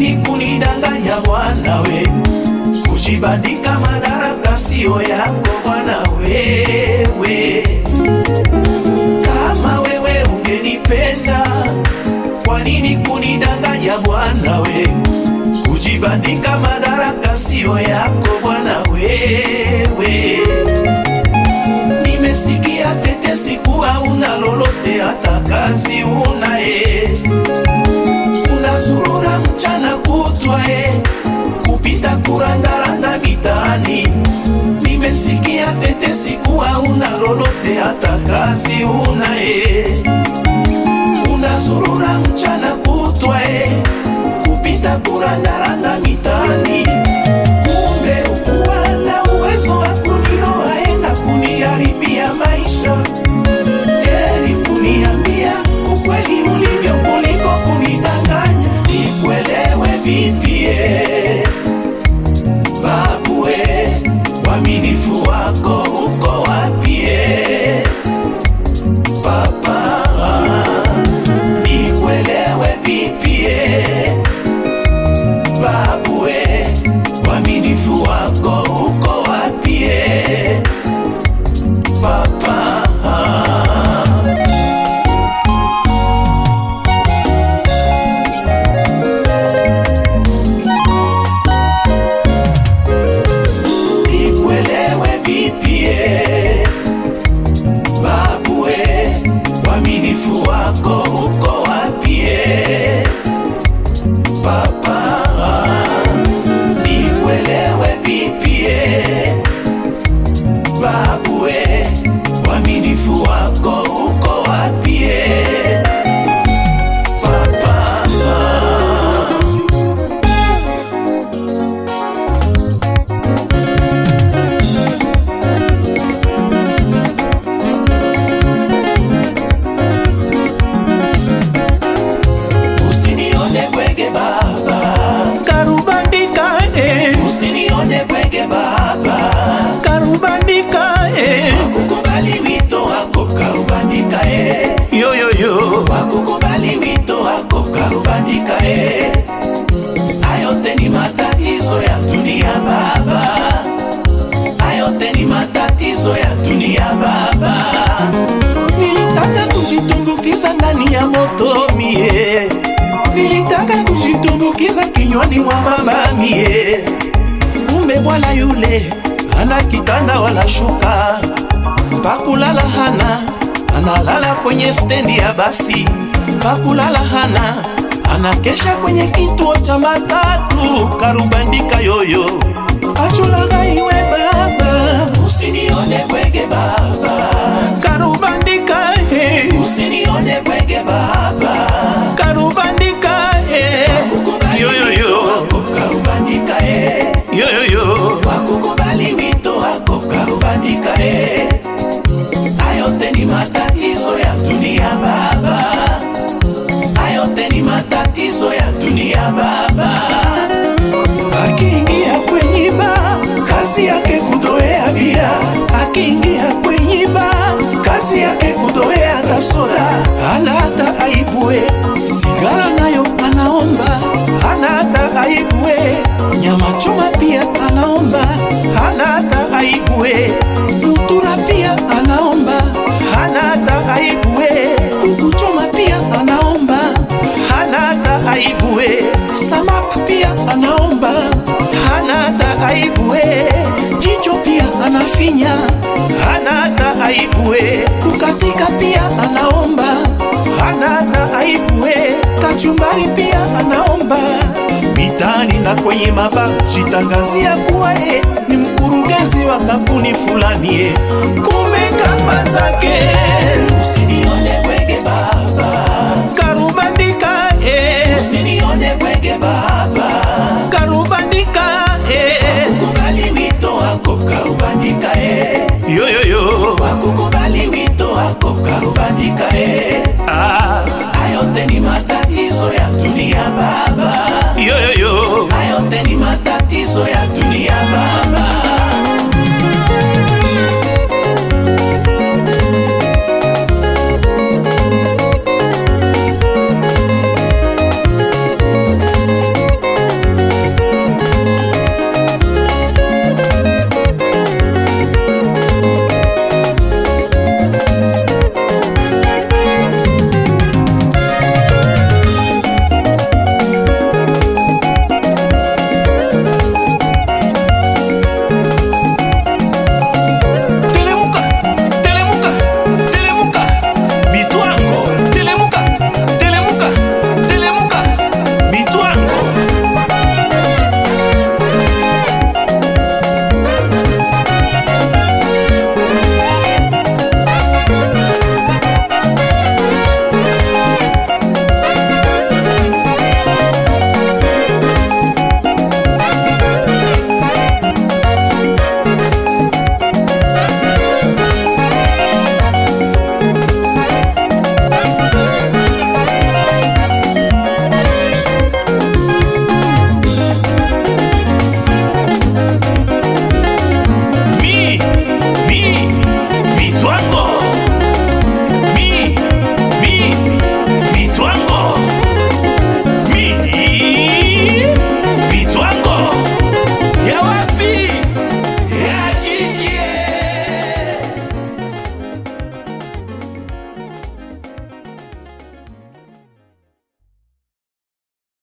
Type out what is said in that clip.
nini kunidanganya bwana we? Kujibandika madaraka sio yako bwana wewe. Kama wewe ungenipenda, kwa nini kunidanganya bwana we? Kujibandika madaraka sio yako bwana wewe. Nimesikia tetesi kuwa una lolote, hata kazi unaye, unazurura mchana kutwa e, kupita kurandaranda mitaani. Nimesikia tetesi kuwa una lolote, hata kazi unaye, unazurura mchana kutwa e, kupita kurandaranda mitaani. Kumbe ukuwa na uwezo wa kunioa na kuniharibia maisha. Heri kuniambia ukweli ulivyo kuliko kunidanganya. Nikuelewe vipi eh? Babu we, uaminifu wako uko wapi eh? Papa, nikuelewe vipi eh? Babu we, uaminifu wako uko wapi eh? Papa nikuelewe vipi eh? Babu we, uaminifu wako uko wapi eh? Papa nikuelewe vipi eh? Babu we, uaminifu wako uko wapi eh? Papa Usinione bwege baba, karubandika eh, usinione bwege baba, karubandika eh, wakukubali wito wako karubandika eh, yoyoyo wakukubali wito wako karubandika eh. Ayote ni matatizo ya dunia baba, ayote ni matatizo ya dunia baba. nilitaka kujitumbukiza ndani ya moto mie nilitaka kujitumbukiza kinywani mwa mama mie kumbe bwana yule ana kitanda wala shuka pakulala hana analala kwenye stendi ya basi pakulala hana anakesha kwenye kituo cha matatu karubandika yoyo achulaga iwe baba Usinione bwege baba, karubandika he usinione bwege baba, karubandika he wakukubali wito yoyoyo wako karubandika eh. yoyoyo wakukubali wito wako karubandika eh. Ayote ni matatizo ya dunia baba, ayote ni matatizo ya dunia baba. akiingia kwenye ba kazi yake kudoea bia akiingia kwenye ba kazi yake kudoea hata soda hana hata aibue sigara nayo anaomba hana hata aibue nyama choma pia anaomba hana hata aibue mutura pia anaomba hana hata aibue kuku choma pia anaomba hana hata aibue samak pia anaomba hana hata aibue jicho pia anafinya hana hata aibue kukatika pia anaomba hana hata aibue kachumbari pia anaomba mitani na kwenye maba jitangazia kuwa ye ni mkurugenzi wa kampuni fulani ye kumbe kamba zake